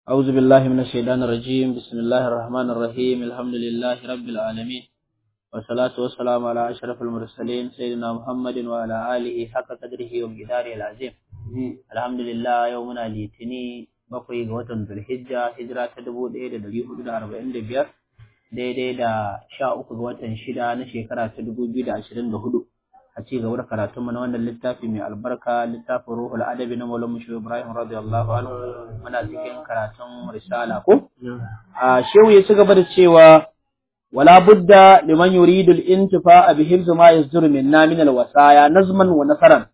أعوذ بالله من الشيطان الرجيم بسم الله الرحمن الرحيم الحمد لله رب العالمين والصلاة والسلام على أشرف المرسلين سيدنا محمد وعلى آله حق قدره ومقداره العظيم الحمد لله يومنا ليتني bakwai ga watan Zulhijja hijira ta dubu ɗaya da ɗari hudu da arba'in da biyar daidai da sha uku ga watan shida na shekara ta dubu biyu da ashirin da hudu a ci gaba da karatunmu na wannan littafi mai albarka littafin ruhul adabi na Maulana Shehu Ibrahim radiyallahu anhu muna cikin karatun risala ko a shehu ya ci gaba da cewa wala budda liman yuridu al-intifa bi hifz ma yazdur minna min al-wasaya nazman wa nasaran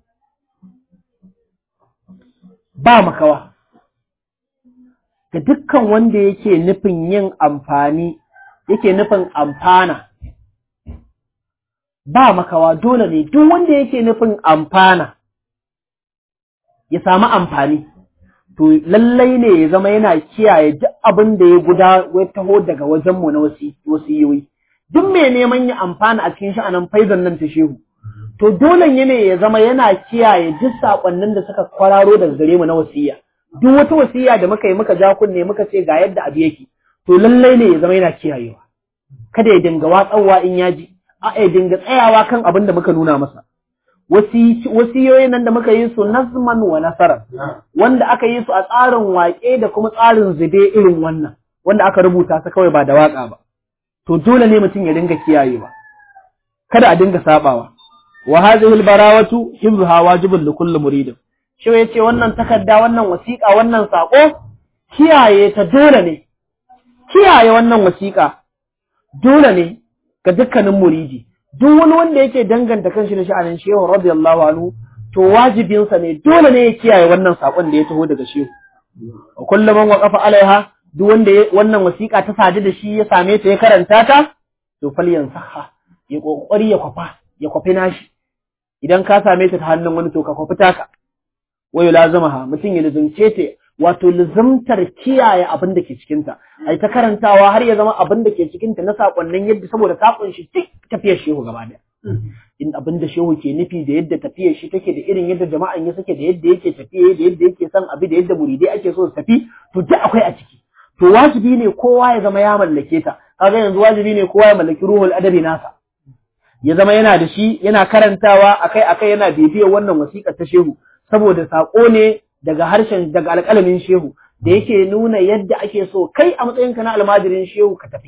ba makawa ga dukkan wanda yake nufin yin amfani yake nufin amfana ba makawa dole ne duk wanda yake nufin amfana ya samu amfani to lallai ne ya zama yana kiyaye duk abin da ya guda ya taho daga wajenmu na wasiyoyi duk mai neman ya amfana a cikin sha'anin faizan nan ta shehu to dole ne ya zama yana kiyaye duk sakonnin da suka kwararo daga gare mu na wasiya duk wata wasiya da muka yi muka ja kunne muka ce ga yadda abu yake to lallai ne ya zama yana kiyayewa kada ya dinga watsawa in ya ji a ya dinga tsayawa kan abin da muka nuna masa wasiyoyin nan da muka yi su nazman wa nasara wanda aka yi su a tsarin waƙe da kuma tsarin zube irin wannan wanda aka rubuta su kawai ba da waƙa ba to dole ne mutum ya dinga kiyayewa kada a dinga sabawa wa hadhihi albarawatu hibzuha wajibun li kulli muridin shi yace wannan takarda wannan wasiƙa wannan sako kiyaye ta dole ne kiyaye wannan wasiƙa dole ne ga dukkanin muridi duk wani wanda yake danganta kanshi da sha'anin shehu radiyallahu anhu to wajibinsa ne dole ne ya kiyaye wannan sakon da ya taho daga shehu wa kullum man waqafa alaiha duk wanda wannan wasiƙa ta sadu da shi ya same ta ya karanta ta to falyansaha ya kokari ya kwafa ya kwafi nashi idan ka same ta ta hannun wani to ka kwafi taka wayo lazamaha mutum ya lazumce ta wato lazumtar kiyaye abin da ke cikinta ai ta karantawa har ya zama abin da ke cikinta na sakonnin yadda saboda ta kunshi duk tafiyar shehu gaba daya in abin da shehu ke nufi da yadda tafiyar shi take da irin yadda jama'an ya suke da yadda yake tafiye da yadda yake son abi da yadda muridai ake so su tafi to duk akwai a ciki to wajibi ne kowa ya zama ya mallake ta kaga yanzu wajibi ne kowa ya mallaki ruhul adabi nasa ya zama yana da shi yana karantawa akai akai yana bibiyar wannan wasiƙar ta shehu saboda sako ne daga harshen daga alƙalamin shehu da yake nuna yadda ake so kai a matsayinka na almajirin shehu ka tafi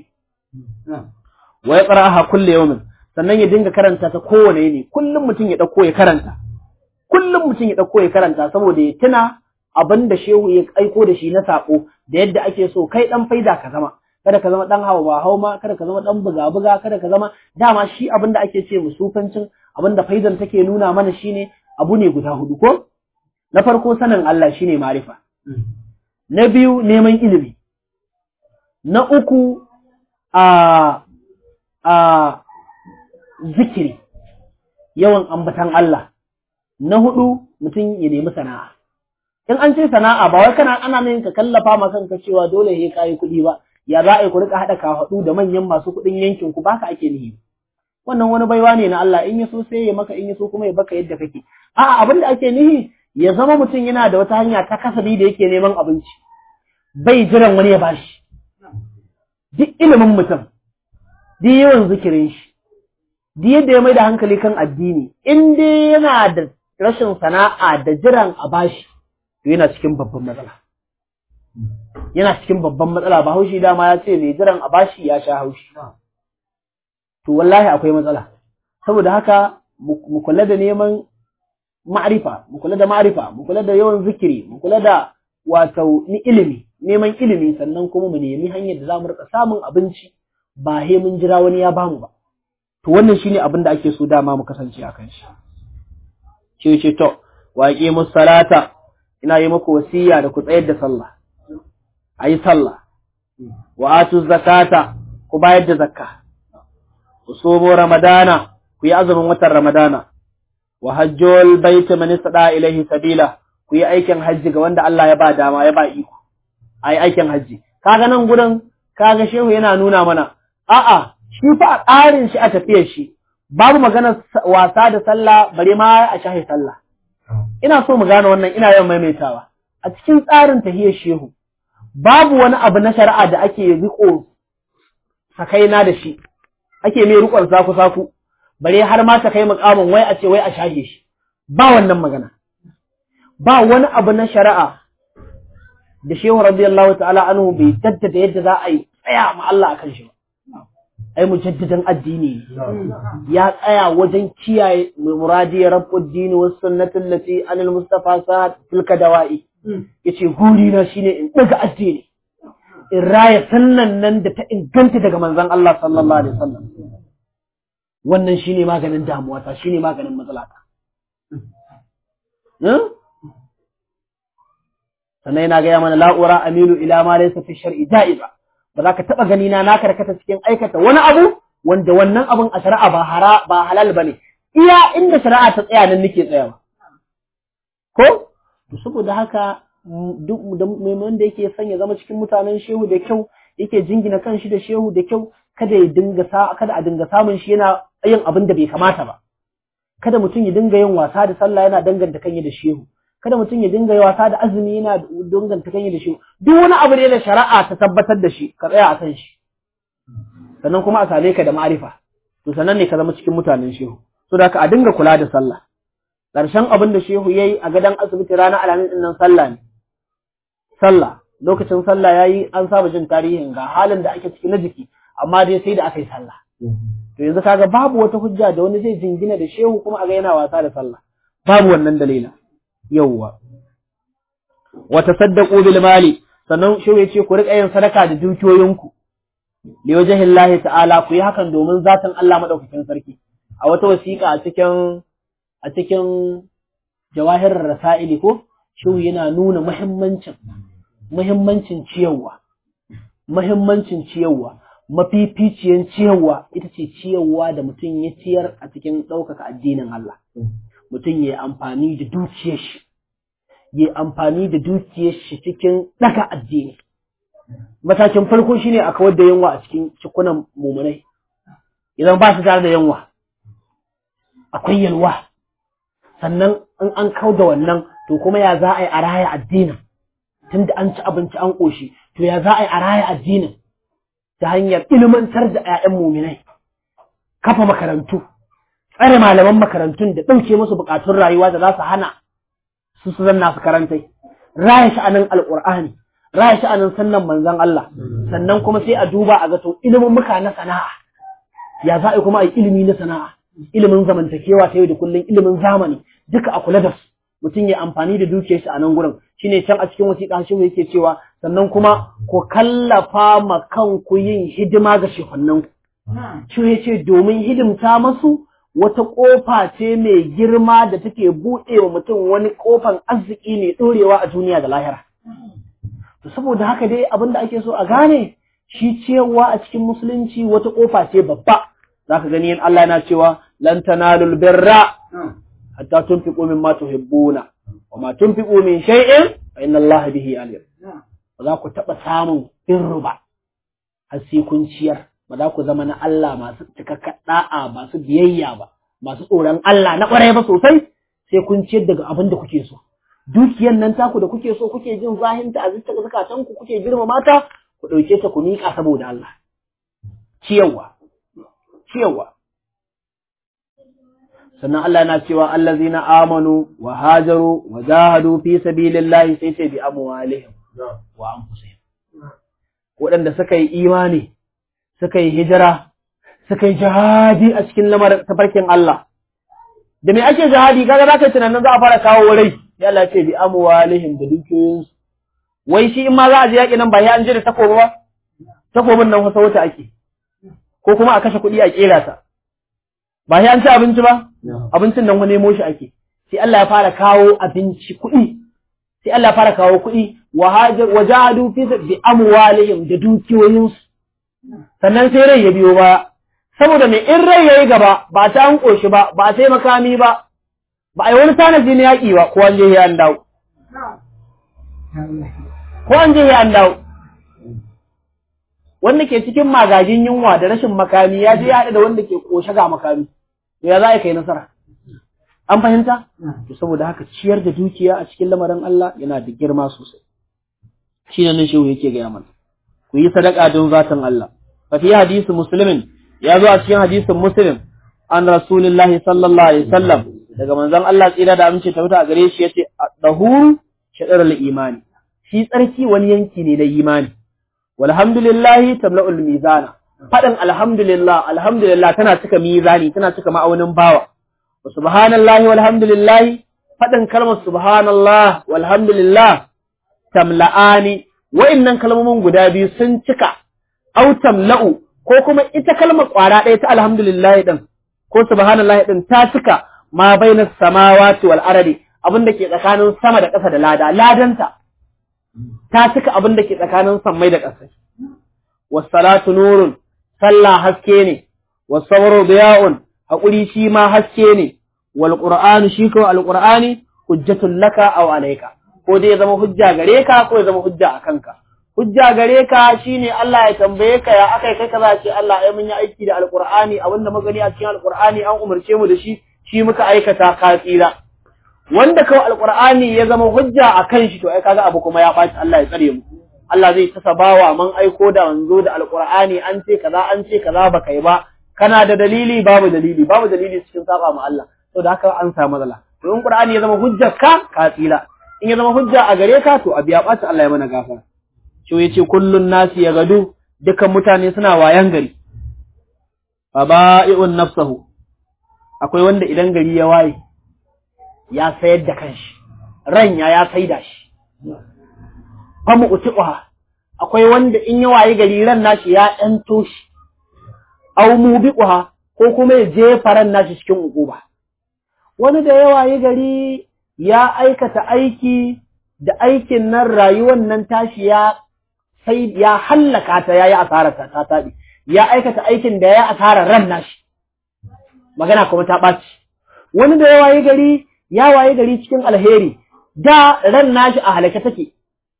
wa ya qara'a kullu yawmin sannan ya dinga karanta ta kowane yini kullum mutum ya dauko ya karanta kullum mutum ya dauko ya karanta saboda ya tuna abin da shehu ya aiko da shi na sako da yadda ake so kai dan faida ka zama kada ka zama dan hawa ba hauma kada ka zama dan buga buga kada ka zama dama shi abin da ake ce musufancin abin da faidan take nuna mana shine abu ne guda hudu ko na farko sanin Allah shine marifa na biyu neman ilimi na uku a a zikiri yawan ambatan Allah na hudu mutum ya nemi sana'a in an ce sana'a ba wai kana ana nan ka kallafa ma kanka cewa dole ya kai kuɗi ba ya za a yi ku rika haɗa kafaɗu da manyan masu kuɗin yankin ku baka ake nihi wannan wani baiwa ne na Allah in ya so sai ya maka in ya so kuma ya baka yadda kake a'a abin da ake nihi ya zama mutum yana da wata hanya ta kasabi da yake neman abinci bai jiran wani ya bashi duk ilimin mutum duk yawan zikirin shi duk yadda ya mai da hankali kan addini in dai yana da rashin sana'a da jiran a bashi to yana cikin babban matsala yana cikin babban matsala ba haushi dama ya ce mai jiran a bashi ya sha haushi to wallahi akwai matsala saboda haka mu kula da neman ma'arifa mu kula da ma'arifa mu kula da yawan zikiri mu kula da wato ni ilimi neman ilimi sannan kuma mu nemi hanyar da za mu rika samun abinci ba he mun jira wani ya bamu ba to wannan shine abin da ake so dama mu kasance a kan shi ce ce to wa aqimus salata ina yi muku wasiya da ku tsayar da sallah ayi sallah wa atu zakata ku bayar da zakka ku somo ramadana ku yi azumin watan ramadana wa hajjul baiti man istada ilaihi sabila ku yi aikin hajji ga wanda Allah ya ba dama ya ba iko ai aikin hajji kaga nan gurin kaga shehu yana nuna mana a'a shi fa a tsarin shi a tafiyar shi babu magana wasa da sallah bare ma a shahi sallah ina so mu gane wannan ina yawan maimaitawa a cikin tsarin tahiyar shehu babu wani abu na shari'a da ake riko sakaina da shi ake mai rikon saku saku bare har ma ta kai mukamin wai a ce wai a shahe shi ba wannan magana ba wani abu na shari'a da shehu radiyallahu ta'ala anhu bai jaddada yadda za a yi tsaya ma Allah akan shi ba ai mujaddidan addini ya tsaya wajen kiyaye muradi rabbud din was sunnati allati anil mustafa sa'ad tilka dawa'i yace guri na shine in daga addini in raya sannan nan da ta inganta daga manzon Allah sallallahu alaihi wasallam wannan shine maganin damuwa ta shine maganin matsalata sannan yana gaya mana la'ura amilu ila ma laysa fi shar'i ja'iza ba za ka taba gani na na karkata cikin aikata wani abu wanda wannan abun a shari'a ba hara ba halal bane iya inda shari'a ta tsaya nan nake tsayawa ko to saboda haka duk mai wanda yake son ya zama cikin mutanen shehu da kyau yake jingina kanshi da shehu da kyau kada ya dinga sa kada a dinga samun shi yana yin abin da bai kamata ba kada mutum ya dinga yin wasa da sallah yana danganta kanyi da shehu kada mutum ya dinga yi wasa da azumi yana danganta kanyi da shehu duk wani abu ne da shari'a ta tabbatar da shi ka tsaya a kan shi sannan kuma a same ka da ma'arifa to sannan ne ka zama cikin mutanen shehu so da ka a dinga kula da sallah ƙarshen abin da shehu yayi a gadon asibiti ranar alhamis din nan sallah ne sallah lokacin sallah yayi an saba jin tarihin ga halin da ake ciki na jiki amma dai sai da aka yi sallah to yanzu kaga babu wata hujja da wani zai jingina da shehu kuma a ga yana wasa da sallah babu wannan dalila yawwa wa tasaddaqu bil mali sannan shehu yace ku rika yin sadaka da dukiyoyinku li wajhillahi ta'ala ku yi hakan domin zatin Allah madaukakin sarki a wata wasiƙa a cikin a cikin jawahirar rasaili ko shehu yana nuna muhimmancin muhimmancin ciyarwa muhimmancin ciyarwa mafificiyan ciyarwa ita ce ciyarwa da mutum ya ciyar a cikin ɗaukaka addinin Allah. Mutum ya amfani da dukiyar shi, ya amfani da dukiyar shi cikin ɗaga addini. Matakin farko shi ne a kawar da yanwa a cikin cikunan mummunai, idan ba su tare da yanwa, akwai yalwa. Sannan in an kau da wannan, to kuma ya za a yi a raya addinin, tunda an ci abinci an ƙoshi, to ya za a yi a raya addinin. ta hanyar ilimantar da ‘ya'yan muminai, kafa makarantu, tsare malaman makarantun da ɗauke musu buƙatun rayuwa da za su hana su su zanna su karantai, raya sha'anin alƙur'ani, raya sha'anin sannan manzan Allah, sannan kuma sai a duba a ga to ilimin muka na sana'a, ya za a kuma a yi ilimi na sana'a, ilimin zamantakewa ta yau da kullum ilimin zamani, duka a kula da su. mutum ya amfani da dukiyar shi a nan gurin shine can a cikin wasiƙa shi yake cewa sannan kuma ku kallafa ma kanku yin hidima ga shehunan ku shi yace domin hidimta masu wata ƙofa ce mai girma da take buɗe wa mutum wani ƙofan arziki mai ɗorewa a duniya da lahira to saboda haka dai abin da ake so a gane shi cewa a cikin musulunci wata ƙofa ce babba zaka gani in Allah yana cewa lan tanalul birra hatta tunfiqu mimma tuhibbuna wa ma tunfiqu min shay'in fa inna Allah bihi alim ba za ku taba samun birru ba har sai kun ciyar ba za ku zama na Allah masu cikakka da'a masu biyayya ba masu tsoron Allah na kwarai ba sosai sai kun ciyar daga abin da kuke so dukiyan nan taku da kuke so kuke jin zahinta a zuciya zakatan ku kuke girmama ta ku dauke ta ku miƙa saboda Allah ciyarwa ciyarwa sannan Allah yana cewa allazina amanu wa hajaru wa jahadu fi sabilillahi sai ce bi amwalihim wa anfusihim waɗanda suka yi imani suka yi hijira suka yi jihadi a cikin lamarin tafarkin Allah da me ake jihadi kaga za ka tunanin za a fara kawo rai ya Allah ce bi amwalihim da dukiyoyinsu wai shi in ma za a je yaƙi nan ba ya an je da takobi ba takobin nan wasa wata ake ko kuma a kashe kuɗi a ƙera ta ba sai an ci abinci ba abincin nan wani nemo shi ake sai Allah ya fara kawo abinci kuɗi sai Allah ya fara kawo kuɗi wa hajar wa jahadu fi bi amwalihim da dukiyoyinsu sannan sai rai ya biyo baya saboda mai in rai yayi gaba ba ta an koshi ba ba sai makami ba ba a yi wani tanaji na yaƙi ba ko an je ya an dawo ko an je ya an dawo wanda ke cikin magagin yunwa da rashin makami ya je ya haɗu da wanda ke ƙoshe ga makami to ya za a kai nasara an fahimta to saboda haka ciyar da dukiya a cikin lamarin Allah yana da girma sosai shi ne nan shehu yake gaya mana ku yi sadaka don zatan Allah fa fi hadisi muslimin ya zo a cikin hadisin muslim an rasulillahi sallallahu alaihi wasallam daga manzon Allah tsira da amince ta wuta a gare shi yace dahuru shadarul imani shi tsarki wani yanki ne na imani walhamdulillahi tamla'ul mizana fadin alhamdulillah alhamdulillah tana cika mizani tana cika ma'aunin bawa wa subhanallahi walhamdulillahi fadin kalmar subhanallah walhamdulillah tamla'ani wa'innan kalmomin guda biyu sun cika au tamla'u ko kuma ita kalmar kwara ɗaya ta alhamdulillah din ko subhanallah din ta cika ma bainas samawati wal ardi abin da ke tsakanin sama da ƙasa da lada ladanta ta cika abin da ke tsakanin sammai da ƙasa wassalatu nurun sallah haske ne wasabru diya'un haƙuri shi ma haske ne wal qur'anu shi ko al qur'ani hujjatul laka aw alayka ko dai ya zama hujja gare ka ko ya zama hujja a kanka hujja gare ka shine Allah ya tambaye ka ya akai kai kaza ce Allah ai mun yi aiki da alqur'ani abinda muka gani a cikin alqur'ani an umarce mu da shi shi muka aikata ka tsira wanda kawai alqur'ani ya zama hujja a kan shi to ai kaga abu kuma ya baci Allah ya tsare mu Allah zai ta sabawa man aiko da wanzo da alqur'ani an ce kaza an ce kaza baka yi ba kana da dalili babu dalili babu dalili cikin saba ma Allah saboda haka an samu matsala to in qur'ani ya zama hujjar ka ka tsira in ya zama hujja a gare ka to abiya ɓaci Allah ya mana gafara shi ya ce kullun nasi ya gadu dukan mutane suna wayan gari fa ba'i'un nafsahu akwai wanda idan gari ya waye ya sayar da kanshi ranya ya saida shi fa mu'tiquha akwai wanda in ya waye gari ran nashi ya ɗanto shi aw mubiquha ko kuma ya jefa ran nashi cikin ukuba wani da ya waye gari ya aikata aiki da aikin nan rayuwar nan tashi ya sai ya hallaka ta yayi asarar ta ta tabi ya aikata aikin da ya asarar ran nashi magana kuma ta ɓaci wani da ya waye gari ya waye gari cikin alheri da ran nashi a halaka take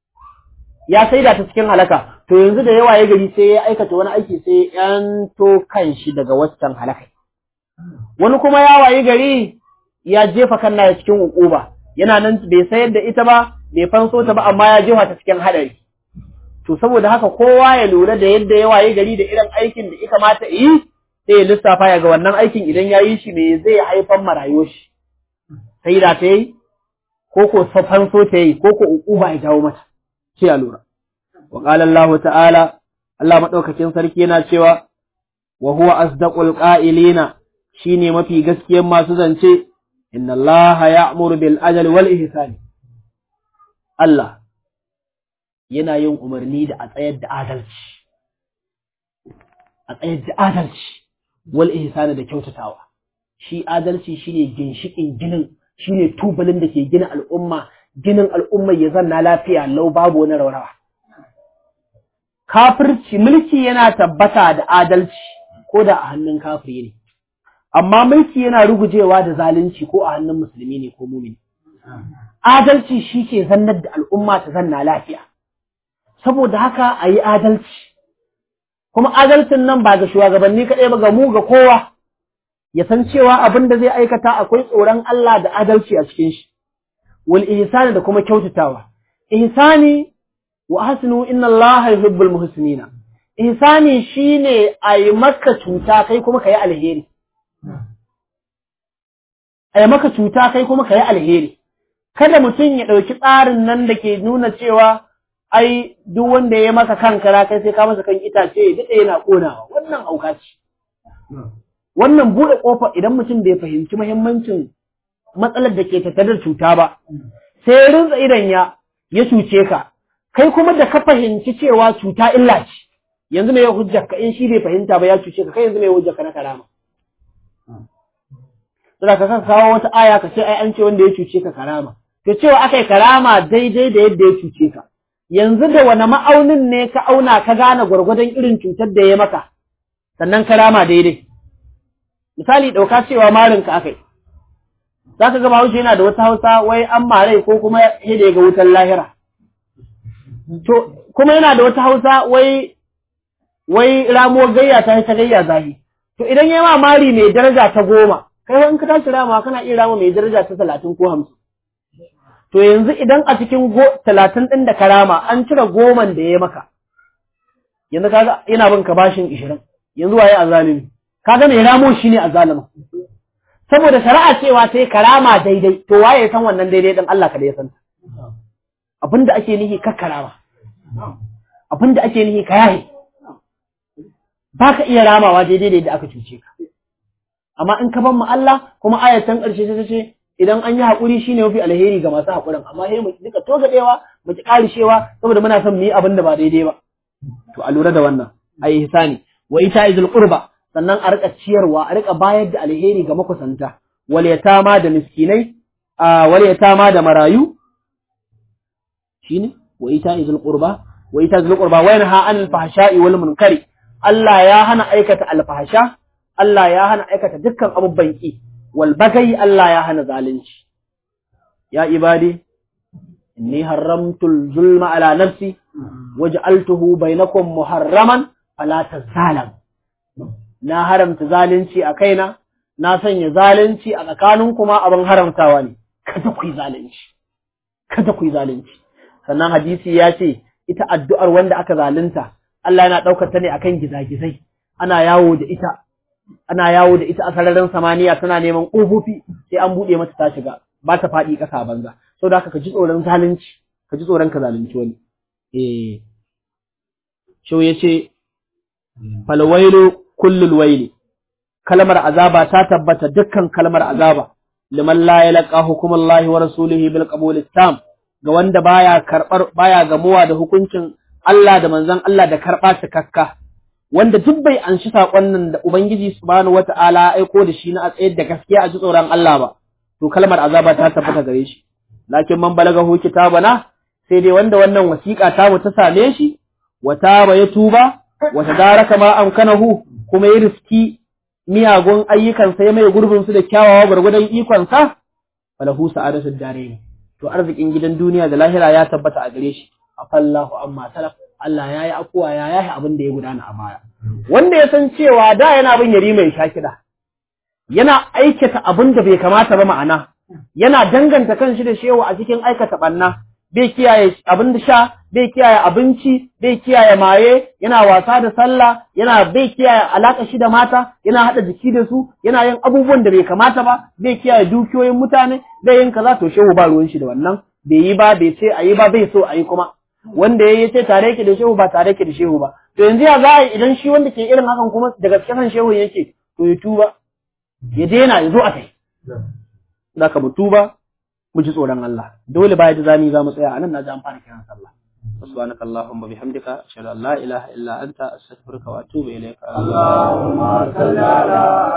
ya saida ta cikin halaka to yanzu da ya waye gari sai ya aikata wani aiki sai ya yanto kanshi daga waccan halaka wani kuma ya waye gari ya jefa kanna ya cikin ukuba yana nan bai sayar da ita ba bai fanso ta ba amma ya jefa ta cikin hadari to saboda haka kowa ya lura da yadda ya waye gari da irin aikin da ya kamata yi sai ya lissafa ya ga wannan aikin idan ya yi shi me zai haifar ma rayuwar shi sai da ta yi ko ko fanso ta yi ko ko ukuba ya jawo mata sai ya lura wa qala Allah ta'ala Allah madaukakin sarki yana cewa wa huwa asdaqul qa'ilina shine mafi gaskiyar masu zance inna Allah ya'muru bil ajali wal ihsani Allah yana yin umarni da a tsayar da adalci a tsayar da adalci wal ihsani da kyautatawa shi adalci shine ginshikin ginin shine tubalin da ke gina al'umma ginin al'umma ya zanna lafiya lau babu wani raurawa kafirci mulki yana tabbata da adalci ko da a hannun kafiri ne amma mulki yana rugujewa da zalunci ko a hannun musulmi ne ko mumini adalci shi ke zannar da al'umma ta zanna lafiya saboda haka a yi adalci kuma adalcin nan ba ga shugabanni kaɗai ba ga mu ga kowa ya san cewa abin da zai aikata akwai tsoron Allah da adalci a cikin shi wal ihsani da kuma kyautatawa ihsani wa hasnu inna Allah yuhibbul muhsinina ihsani shine a yi maka cuta kai kuma ka yi alheri a yi maka cuta kai kuma ka yi alheri kada mutum ya ɗauki tsarin nan da ke nuna cewa ai duk wanda ya maka kankara kai sai ka masa kan itace ya daɗe yana ƙonawa wannan auka ce wannan buɗe ƙofa idan mutum bai fahimci muhimmancin matsalar da ke tattare da cuta ba sai ya rinsa idan ya ya cuce ka kai kuma da ka fahimci cewa cuta illa ce yanzu me ya hujjar ka in shi bai fahimta ba ya cuce ka kai yanzu me ya hujjar ka na karama Sura ka kawo wata aya ka ce ai an ce wanda ya cuce ka karama to cewa akai karama daidai da yadda ya cuce ka yanzu da wani ma'aunin ne ka auna ka gane gwargwadon irin cutar da ya maka sannan karama daidai misali ɗauka cewa marinka akai za ka gaba wuce yana da wata hausa wai an marai ko kuma ya ga wutar lahira to kuma yana da wata hausa wai wai ramo gayya ta ta gayya zahi to idan ya ma mari mai daraja ta goma kai in ka tashi rama kana iya rama mai daraja ta talatin ko hamsin to yanzu idan a cikin talatin ɗin da karama an cire goman da ya maka yanzu kaga ina bin ka bashin ishirin yanzu waye azalimi kaga mai ramo shi ne azalima saboda shari'a cewa sai karama daidai to waye ya san wannan daidai din Allah kada ya san abinda ake nihi ka karama abinda ake nihi ka yahe baka iya ramawa daidai da aka cuce ka amma in ka ban mu Allah kuma ayatan ƙarshe ta ce idan an yi haƙuri shine mafi alheri ga masu haƙurin amma sai mu duka togadewa mu ki ƙarishewa saboda muna son mu yi abin da ba daidai ba to a lura da wannan ai ihsani wa ita izul qurba sannan a rika ciyarwa a rika bayar da alheri ga makusanta wal yatama da miskinai wal yatama da marayu shine wa ita izul qurba wa ita izul qurba wa yanha anil fahsha'i wal munkari Allah ya hana aikata alfahsha Allah ya hana aikata dukkan abubuwan ki wal bagai Allah ya hana zalunci ya ibadi inni haramtul zulma ala nafsi waj'altuhu bainakum muharraman fala tazalam na haramta zalunci a kaina na sanya zalunci a tsakanin kuma abin haramtawa ne kada ku yi zalunci kada ku yi zalunci sannan hadisi ya ce ita addu'ar wanda aka zalunta Allah yana ɗaukar ta ne akan gizagizai ana yawo da ita ana yawo da ita a sararin samaniya tana neman ƙofofi sai an buɗe mata ta shiga ba ta faɗi ƙasa banza sau da haka ka ji tsoron zalunci ka ji tsoron ka zalunci wani eh shau ya ce falwailu kullul waili kalmar azaba ta tabbata dukkan kalmar azaba liman la yalqa hukumullahi wa rasulihi bil qabul tam ga wanda baya karbar baya gamuwa da hukuncin Allah da manzon Allah da karba cikakka wanda duk bai anshi sakon nan da ubangiji subhanahu wataala aiko da shi na a tsayar da gaskiya a ji tsoron Allah ba to kalmar azaba ta tabbata gare shi lakin man balagahu kitabana sai dai wanda wannan wasiƙa ta mu ta same shi wata ba ya tuba wata daraka ma amkanahu kuma ya riski miyagun ayyukansa ya mai gurbin su da kyawawa gwargwadon ikonsa falahu sa'adatu dare to arzikin gidan duniya da lahira ya tabbata a gare shi afallahu amma salaf Allah ya yi afuwa ya yahi abin da ya gudana a baya wanda ya san cewa da yana bin yari mai shakida yana aikata abin da bai kamata ba ma'ana yana danganta kanshi da shewa a cikin aikata banna bai kiyaye abin da sha bai kiyaye abinci bai kiyaye maye yana wasa da sallah yana bai kiyaye alaka shi da mata yana hada jiki da su yana yin abubuwan da bai kamata ba bai kiyaye dukiyoyin mutane bai yin kaza to shehu ba ruwan shi da wannan bai yi ba bai ce ayi ba bai so ayi kuma wanda ya ce tare yake da shehu ba tare yake da shehu ba to yanzu ya za a yi idan shi wanda ke irin hakan kuma da gaske kan shehu yake to ya tuba ya daina ya zo a kai za ka mu tuba mu ji tsoron Allah dole baya da zami za mu tsaya anan na ji an fara kiran sallah سبحانك اللهم وبحمدك أشهد أن لا إله إلا أنت أستغفرك وأتوب إليك اللهم صل على